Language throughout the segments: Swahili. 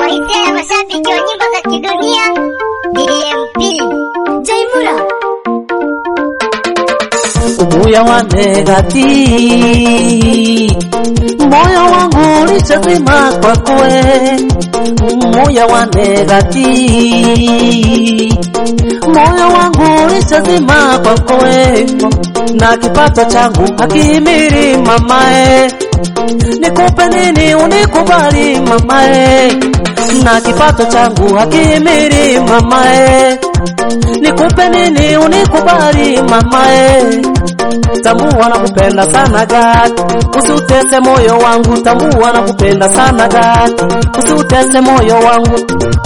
kwa hisia ya mashabiki wa nyimbo za kidunia DMP Jaimura Ubuya wa negati moyo wangu ulishazima kwakwe, moyo wa negati moyo wangu ulishazima kwakwe, na kipato changu hakimiri mamae, nikupe nini unikubali mamae, na kipato changu hakimiri mamae, nikupe nini unikubali mamae tambua na kupenda sana gati, usiutese moyo wangu. Tambua na kupenda sana gati, usiutese moyo wangu.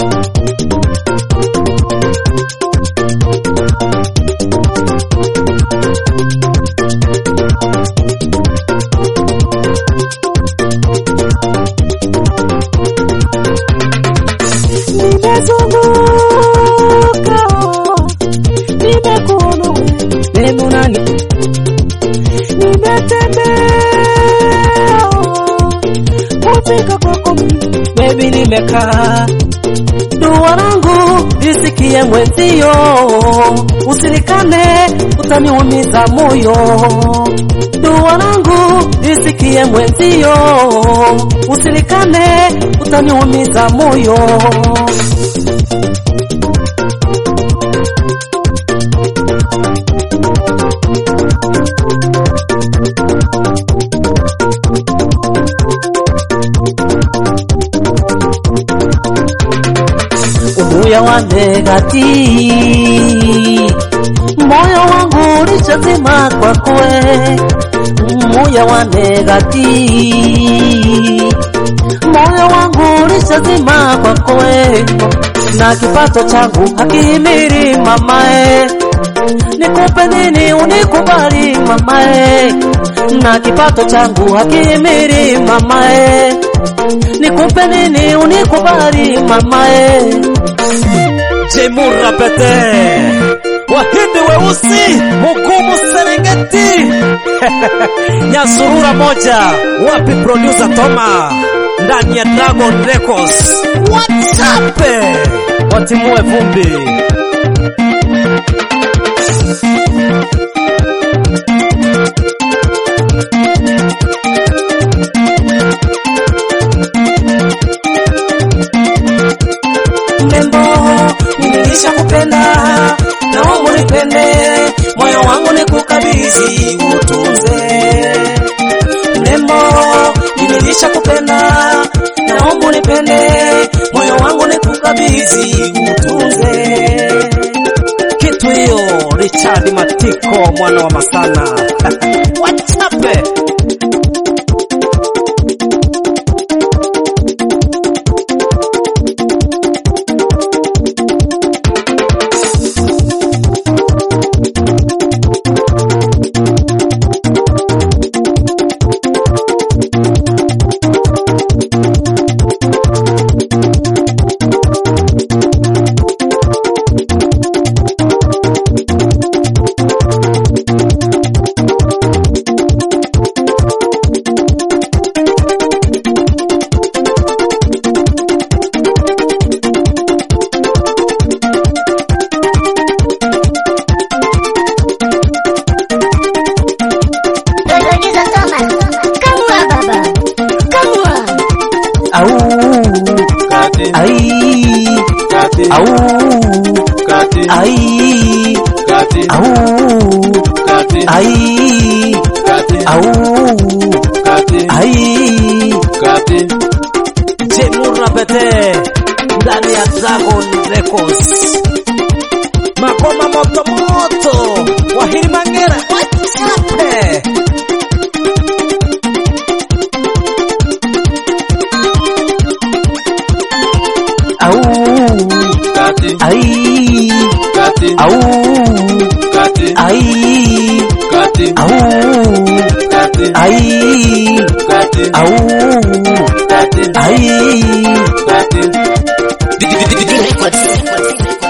Nimezunguka, nimekuona wewe, hebu nani nimetembea kufika kwako bebi, nimekaa dua langu lisikie mwenzio, usinikane utaniumiza moyo. Dua langu lisikie mwenzio, usinikane utaniumiza moyo. Ubuya wa negati moyo wangu ulishazima kwakwe, moyo wa negati moyo wangu ulishazima kwakwe, na kipato changu hakimiri mamae, nikupe nini unikubali mamae, na kipato changu hakimiri mamae, nikupe nini unikubali mamae. Jemura Pete, Wahindi weusi, Mugumu Serengeti, Nyasurura moja, wapi producer Toma ndani ya Dragon Records. Wachape watimue vumbi. Mrembo, nimeisha kupenda, naomba unipende, moyo wangu nikukabidhi utunze. Mrembo, nimeisha kupenda, naomba unipende, moyo wangu nikukabidhi utunze. Kitu hiyo Richard Matiko mwana wa Masana. Wachape Producer Thomas Kamwa baba Kamwa Au, ai, au, ai, au, ai, au, ai. Jemura Pete ndani ya Dragon Records. Makoma moto moto, Wahiri Mangera, wachape Au, ai, au, ai, au, ai, au, ai. Records